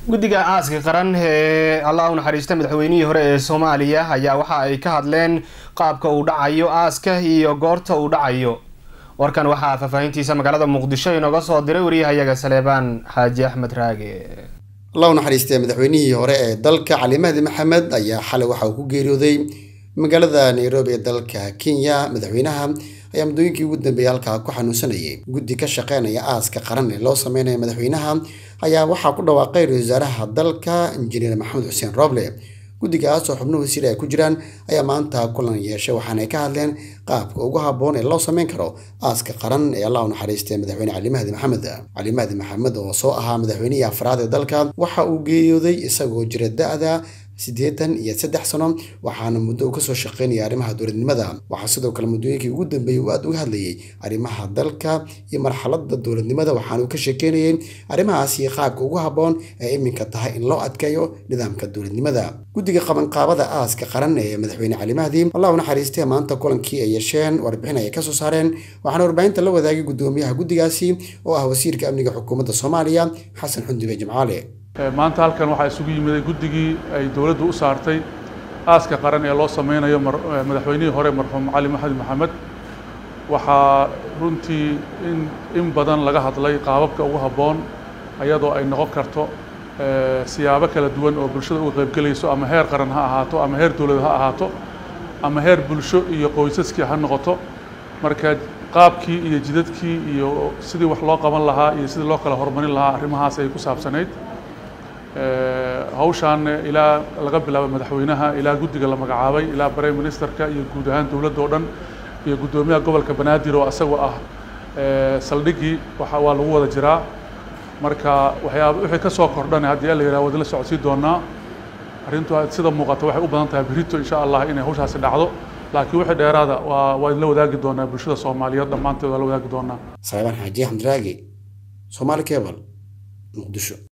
guddiga aaska qaran ee allah u naxariista madaxweynihii hore ee soomaaliya ayaa waxa ay ka hadleen qaabka uu dhacayo aaska iyo goorta uu dhacayo warkan waxaa faahfaahintiisa magaalada muqdisho inooga soo diray wariyahayaga saleebaan xaaji axmed raage allah u naxariistee madaxweynihii hore ee dalka cali mahdi maxamed ayaa xalay waxa uu ku geeriyooday magaalada nairobi ee dalka kenya madaxweynaha ayaa muddooyinkii ugu dambeeyay halkaa ku xanuunsanayay guddi ka shaqeynaya aaska qaran ee loo sameynaya madaxweynaha ayaa waxaa ku dhawaaqay ra-iisul wasaaraha dalka injineer maxamed xuseen roble guddigaas oo xubno wasiir ay ku jiraan ayaa maanta kulan yeeshay waxaana ay ka hadleen qaabka ugu habboon ee loo sameyn karo aaska qaran ee allah u naxariistay madaxweyne cali mahdi maxamed cali mahdi maxamed oo soo ahaa madaxweynihii afraad ee dalka waxa uu geeriyooday isagoo jira da-da siddeetan iyo saddex sano waxaana muddo uu kasoo shaqeynaya arrimaha dowladnimada waxaa sidoo kale muddooyinkii ugu dambeeyey uu aada uga hadlayay arrimaha dalka iyo marxaladda dowladnimada waxaana uu ka sheekeynayay arrimahaasi qaabka ugu habboon ee iminka tahay in loo adkeeyo nidaamka dowladnimada guddiga qabanqaabada aaska qaran ee madaxweyne cali mahdi allah u naxariistee maanta kulankii ay yeesheen warbixin ay kasoo saareen waxaana warbaahinta la wadaagay guddoomiyaha guddigaasi oo ah wasiirka amniga xukuumadda soomaaliya xasan xundibe jimcaale maanta halkan waxaa isugu yimiday guddigii ay dowladdu u saartay aaska qaran ee loo sameynayo madaxweynihii hore marxuum cali maxamed maxamed waxaa runtii in in badan laga hadlay qaababka ugu habboon ayadoo ay noqon karto siyaabo kala duwan oo bulshada uga qaybgelayso ama heer qaran ha ahaato ama heer dowlad ha ahaato ama heer bulsho iyo qoysaskii ha noqoto marka qaabkii iyo jidadkii iyo sidii wax loo qaban lahaa iyo sidii loo kala horumarin lahaa arrimahaas ay ku saabsanayd hawshaan ilaa laga bilaabo madaxweynaha ilaa guddiga la magacaabay ilaa prime ministerka iyo guud ahaan dowladda oo dhan iyo guddoomiyaha gobolka banaadir oo isagoo ah saldhiggii waxa waa lagu wada jiraa marka waxyaaba wixii ka soo kordhan haddii la yidhaha wadala socodsii doonaa arrintu sida muuqata waxay u badan tahay berito insha allah inay hawshaasi dhacdo laakiin wixii dheeraada waa waa idinla wadaagi doonaa bulshada soomaaliyeed dhammaanteed waa la wadaagi doonaa saleebaan xaaji axmed raagi soomaali cable muqdisho